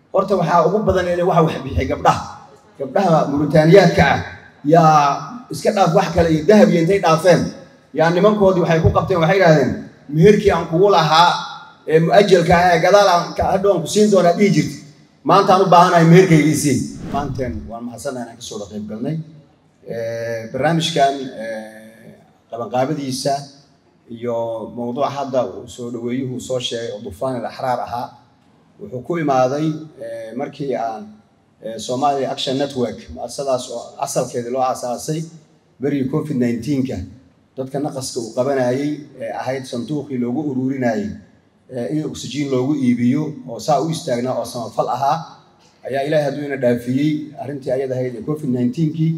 horta waxaa ugu badan in waxa wax bixiyay gabdhaha gabdhaha muritaaniyaadka ah yaa iska dhaaf wax kale iyo dahab iyo intay dhaafeen yaa nimankoodii waxay ku qabteen waxay idhahdeen meherkii aan kugu lahaa ee mu-ajalka ah ee gadaal aan hadhow aan ku siin doonaa dhihi jirta maantaan u baahanahay meherkaygiisii maanteen waan mahadsannahay inaan kasoo qayb galnay barnaamijkan qabanqaabadiisa iyo mowduuca hadda uu soo dhaweeyuhu soo sheegay oo dufaan il axraar ahaa wuxuu ku imaaday markii aan somalia action network muasadaas oo asalkeedii loo aasaasay berigii covid nineteenka dadka naqaska uu qabanayey ee ahayd sanduuqii loogu ururinayey in oxygen loogu iibiyo oo saa u istaagnaa oo samafal ahaa ayaa ilaahay hadduu ina dhaafiyey arrintii ayad ahayd ee covid nineteenkii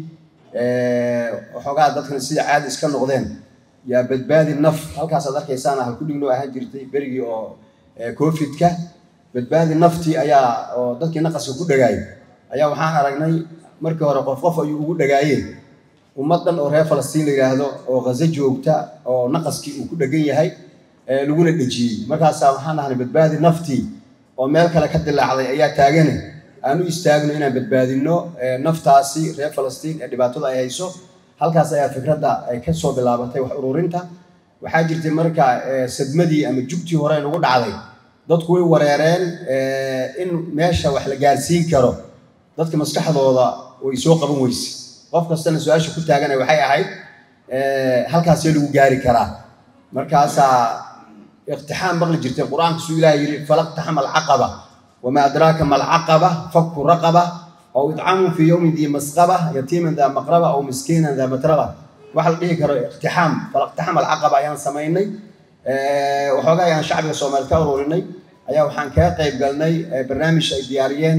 waxoogaa dadkan sida caadi iska noqdeen yaa badbaadi naf halkaasaad arkaysaana halkudhignoo ahaan jirtay berigii oo covidka badbaadi naftii ayaa oo dadkii naqaska ku dhagaayay ayaa waxaan aragnay markii hore qof qof ayuu ugu dhagaayeen ummaddan oo reer falastiin la yidhaahdo oo khazo joogta oo naqaskii uu ku dhegan yahay laguna dhejiyey markaasaa waxaan ahnay badbaadi naftii oo meel kale ka dilaacday ayaa taagane aan u istaagno inaan badbaadinno naftaasi reer falastiin ee dhibaatada ay hayso halkaas ayaa fikradda ay ka soo bilaabatay wax ururinta waxaa jirtay marka sadmadii ama jugtii hore nagu dhacday dadku way wareereen in meesha wax la gaarsiin karo dadka maskaxdooda way soo qaban weyse qof kastana su-aasha ku taagana waxay ahayd halkaasee lagu gaari karaa markaasaa iqtixaam maqli jirtay qur-aanka suu ilaah yidhi falaqtaxama alcaqaba wamaa adraaka ma alcaqaba fakku raqaba aw idcamun fii yowmin dii masqaba yatiiman daa maqraba aw miskiinan daa matraba waxa la dhihi karo iqtixaam falaqtaxama alcaqaba ayaan samaynay waxoogaa ayaan shacbiga soomaali ka ururinay ayaa waxaan kaga qayb galnay barnaamij ay diyaariyeen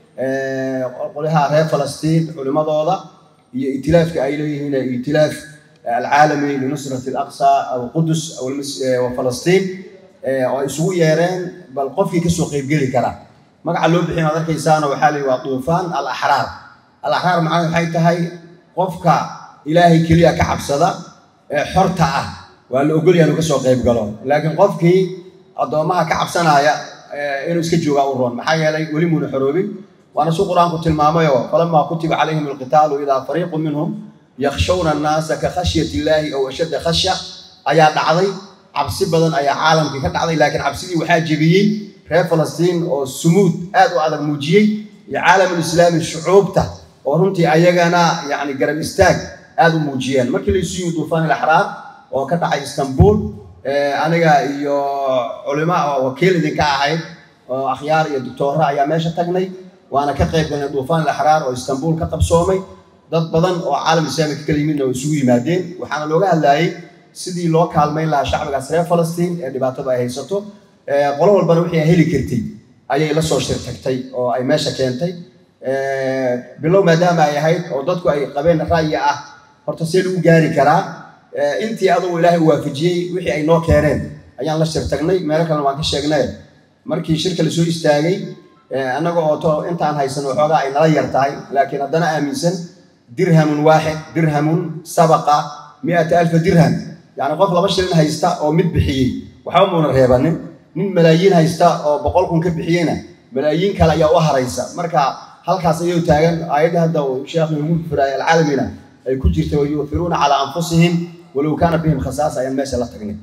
qolaha reer falastiin culimadooda iyo itilaafka ay leeyihiin itilaaf alcaalami linusrati alaqsa aw qudus wa falastiin oo ay isugu yeereen bal qofkii kasoo qaybgeli kara magaca loo bixin ad arkaysaana waxaa la waa duufaan al axraar al axraar macnaheed waxay tahay qofka ilaahay keliya ka cabsada ee xorta ah waa la ogolya inuu kasoo qayb galo laakiin qofkii addoommaha ka cabsanaya inuu iska joogaa u roon maxaa yeelay weli muuna xoroobin waana su qur-aanku tilmaamayoo falamaa kutiba calayhim alqitaalu idaa fariiqu minhum yakshawna annaasa ka khashyati illaahi ow ashadda khashya ayaa dhacday cabsi badan ayaa caalamkii ka dhacday laakiin cabsidii waxaa jebiyey reer falastiin oo sumuud aad u adag muujiyey iyo caalamulislaami shucuubta oo runtii ayagana yacni garab istaag aad u muujiyeen markii laysu yimi duufaan ilaxraar oo ka dhacay istanbul aniga iyo culimo oo wakiil idinka ahayd oo akhyaar iyo doctoora ayaa meesha tagnay waana ka qayb galnay duufaan ilaxraar oo istanbul ka qabsoomay dad badan oo caalam islaami ka kala yimidna oo isugu yimaadeen waxaana looga hadlayay sidii loo kaalmayn lahaa shacbigaas reer falastiin ee dhibaatada ay haysato qolo walbana wixii ay heli kartay ayay la soo shir tagtay oo ay meesha keentay bilow maadaama ay ahayd oo dadku ay qabeen ra'yi ah horta see lagu gaari karaa intii adugu ilaahay u waafajiyey wixii ay noo keeneen ayaan la shir tagnay meelo kalena waan ka sheegnay markii shirka la soo istaagay annaga oo to intaan haysano waxoogaa ay nala yar tahay laakiin haddana aaminsan dirhamun waaxid dirhamun sabaqa mi'ata alfa dirham yacni qof laba shilin haysta oo mid bixiyey waxba muuna reebanin nin malaayiin haysta oo boqol kun ka bixiyeyna malaayiin kale ayaa u haraysa marka halkaas ayuu taagan aayadda hadda uu sheekhu ugu firaay alcaalamina ay ku jirta wayuufiruuna calaa anfusihim walow kaana bihim khasaasa ayaan meesha la tagnay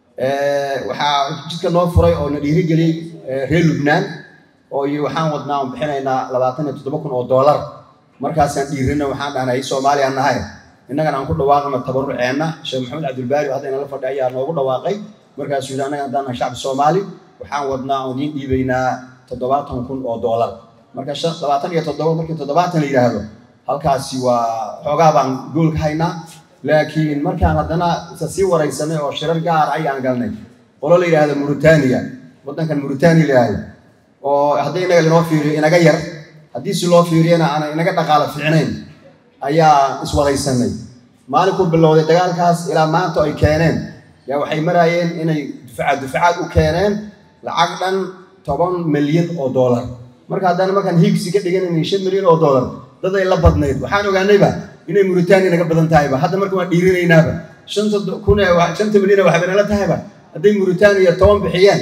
waxaa jidka noo furay oo na dhiirigeliyey reer lubnaan oo iyo waxaan wadnaa on bixinaynaa labaatan iyo toddoba kun oo doolar markaasaan dhiirina waxaan dhahnay soomaaliya nahay innagana aan ku dhawaaqno tabaruceenna sheekh maxamed cabdilbaari oo hadda inala fadhi ayaa noogu dhawaaqay markaasuu yidhi annaga haddaan nahay shacbi soomaali waxaan wadnaa oon idiin dhiibaynaa toddobaatan kun oo doolar marka labaatan iyo toddoba markii toddobaatan la yidhaahdo halkaasi waa xoogaa baan gool ka haynaa laakiin markaan haddana isa sii waraysanay oo shirar gaar ayaan galnay qolo la yidhaahdo muritaaniya waddankan muritaaniya la yidhaahdo oo haddii inaga linoo fiiriyo inaga yar haddii si loo fiiriyana aanan inaga dhaqaalo fiicnayn ayaa iswaraysanay maalinkuu bilowday dagaalkaas ilaa maanta ay keeneen yaa waxay maraayeen inay dufacaad dufacaad u keeneen lacag dhan toban milyan oo doolar marka haddana markaan hiigsi ka dhiganayna shan milyan oo doolar dad ay la badnayd waxaan ogaanayba inay muritaaniya naga badan tahayba hadda marka waan dhiirinaynaaba shanta kun shanta milyan waxay nala tahayba hadday muritaaniya toban bixiyeen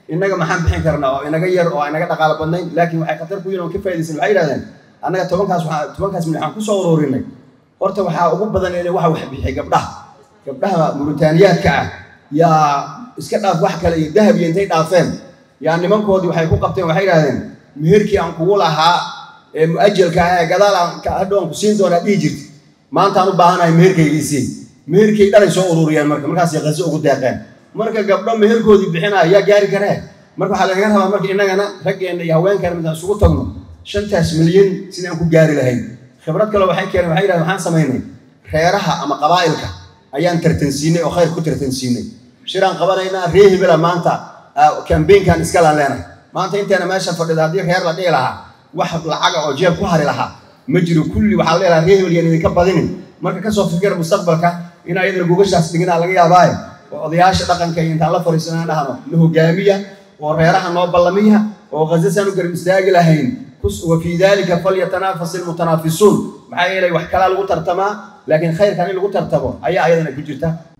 innaga maxaan bixin karnaa oo inaga yar oo inaga dhaqaalo badnayn laakiin waxay khatar ku yihin oo ka faa'idaysan waxay yidhahdeen annaga tobankaas waxaa tobankaas milyan waxaan kusoo ururinay horta waxaa ugu badan in waxa wax bixiyay gabdhaha gabdhaha muritaaniyaadka ah yaa iska dhaaf wax kale iyo dahab iyo intay dhaafeen yaa nimankoodii waxay ku qabteen waxay yidhahdeen meherkii aan kugu lahaa ee mu-ajalka ah ee gadaal aan hadhow aan ku siin doonaa dhihi jirta maanta aan u baahanahay meherkaygiisii meherkay dhalay soo ururiyeen marka markaasay qaso ugu deeqeen marka gabdho meherkoodii bixinaya yaa gaari karee marka waxaa lagaga rabaa marka innagana raggeenna iyo haweenkana midaan isugu tagno shantaas milyan sidaan ku gaari lahayn khibrad kale waxay keeneen waxay yidhahdeen waxaan samaynay reeraha ama qabaa'ilka ayaan tartansiinay oo khayr ku tartansiinay shiraan qabanaynaa ree hebela maanta kambeynkan iskalaan leenahay maanta inteena meesha fadhida haddii reer la dhihi lahaa wax lacaga oo jeeb ku hari lahaa ma jiro kulli waxaa la dhihi lahaa ree hebel yaan idinka badinin marka kasoo fikir mustaqbalka in ayadana gogashaas dhiginaa laga yaabaaye oo odayaasha dhaqanka iyo intaan la fariisanaan dhahno la hogaamiya oo reeraha noo ballamiya oo khasasaan u garab istaagi lahayn wa fii dalika falyatanafas ilmutanaafisuun maxaa yeelay wax kalaa lagu tartamaa laakiin khayrkan in lagu tartamo ayaa ayadana ku jirta